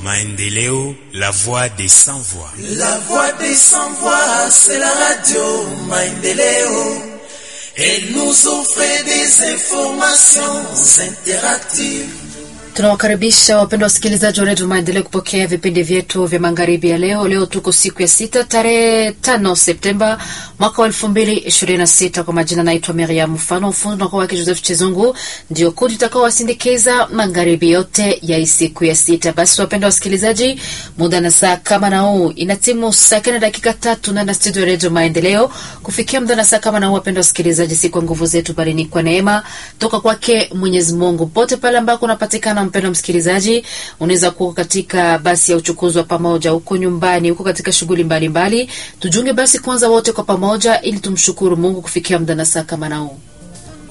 Maendeleo, la voix des sans voix. La voix des sans voix, c'est la radio Maendeleo. Elle nous offre des informations interactives. Tunawakaribisha wapendwa wasikilizaji wa redio Maendeleo kupokea vipindi vyetu vya magharibi ya leo. Leo tuko siku ya sita tarehe tano Septemba mwaka wa elfu mbili ishirini na sita. Kwa majina naitwa Miriam Mfano, ufundi unakuwa wake Joseph Chizungu, ndio kundi utakao wasindikiza magharibi yote ya hii siku ya sita. Basi wapendwa wasikilizaji, muda na saa kama na huu inatimu saa kenda dakika tatu na na studio ya redio Maendeleo. Kufikia muda na saa kama na huu, wapendwa wasikilizaji, si kwa nguvu zetu, bali ni kwa neema toka kwake Mwenyezi Mungu. Pote pale ambako unapatikana mpendo msikilizaji, unaweza kuwa katika basi ya uchukuzi wa pamoja, huko nyumbani, huko katika shughuli mbalimbali. Tujiunge basi kwanza wote kwa pamoja, ili tumshukuru Mungu kufikia muda na saa kama na huu.